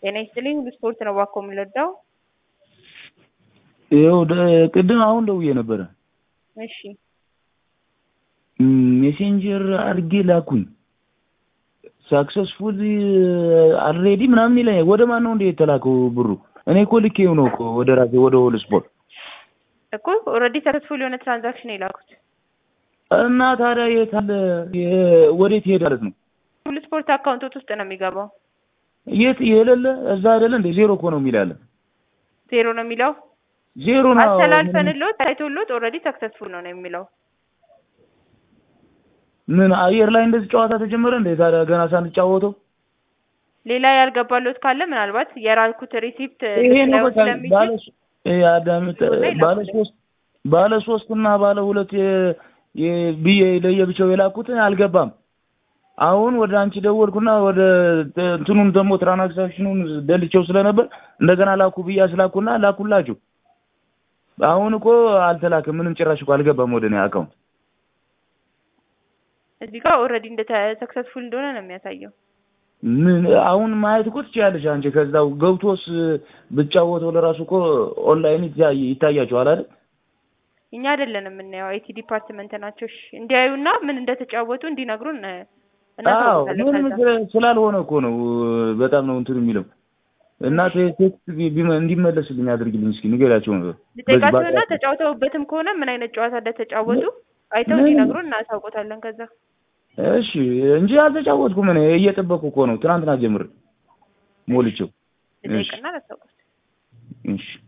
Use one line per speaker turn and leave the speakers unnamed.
ጤና ይስጥልኝ ሁሉ ስፖርት ነው እባክዎ የምንረዳው?
ይኸው ደ- ቅድም አሁን ደውዬ ነበረ
እሺ
ሜሴንጀር አድርጌ ላኩኝ ሳክሰስፉል አልሬዲ ምናምን ይለኝ ወደ ማን ነው እንደ የተላከው ብሩ እኔ እኮ ልኬው ነው እኮ ወደ ራሴ ወደ ሆል ስፖርት
እኮ ኦልሬዲ ሰክሰስፉል የሆነ ትራንዛክሽን ነው የላኩት።
እና ታዲያ የት አለ የ- ወዴት ይሄድ ማለት ነው
ሁሉ ስፖርት አካውንቶት ውስጥ ነው የሚገባው።
የት የሌለ እዛ አይደለ እንደ ዜሮ እኮ ነው የሚል ያለ
ዜሮ ነው የሚለው
ዜሮ ነው
አስተላልፈንሎት ታይቶሎት ኦልሬዲ ሰክሰስፉል ነው ነው የሚለው።
ምን አየር ላይ እንደዚህ ጨዋታ ተጀመረ እንደ ታዲያ ገና ሳንጫወተው
ሌላ ያልገባሎት ካለ ምናልባት የራልኩት ሪሲፕት
ይሄ ነው
ልታየው
በቃ
ስለሚችል
ባለ ይሄ አዳምጥ ባለ ሶስት ባለ ሶስት እና ባለ ሁለት የ- የ- ብዬ ለየብቻው የላኩትን አልገባም። አሁን ወደ አንቺ ደወልኩና ወደ እንትኑን ደግሞ ትራንዛክሽኑን ደልቼው ስለነበር እንደገና ላኩ ብዬ አስላኩና ላኩላችሁ። አሁን እኮ አልተላክም፣ ምንም ጭራሽ እኮ አልገባም ወደ እኔ አካውንት።
እዚህ ጋር ኦልሬዲ እንደ ሰክሰስፉል እንደሆነ ነው የሚያሳየው።
ምን አሁን ማየት እኮ ትችያለሽ አንቺ። ከዛው ገብቶስ ብጫወተው ለራሱ እኮ ኦንላይን ይታይ- ይታያቸዋል አይደል?
እኛ አይደለን የምናየው አይቲ ዲፓርትመንት ናቸው። እሺ እንዲያዩና ምን እንደተጫወቱ እንዲነግሩን
አዎ
እናሳውቃለን።
ምንም
ከዛ
ስለ- ስላልሆነ እኮ ነው በጣም ነው እንትን የሚለው እና ቴ- ቴክስት ቢ- ቢመ- እንዲመለስልኝ አድርግልኝ እስኪ ንገሪያቸው ነበር
ልጠይቃቸውና ተጫውተውበትም ከሆነ ምን አይነት ጨዋታ እንደተጫወቱ አይተው
ምን?
እንዲነግሩን እናሳውቆታለን። ከዛ
እሺ እንጂ አልተጫወትኩም እኔ እየጠበቅኩ እኮ ነው ትናንትና ጀምር ሞልቼው እሺ
ልጠይቅና ላሳውቆት።
እሺ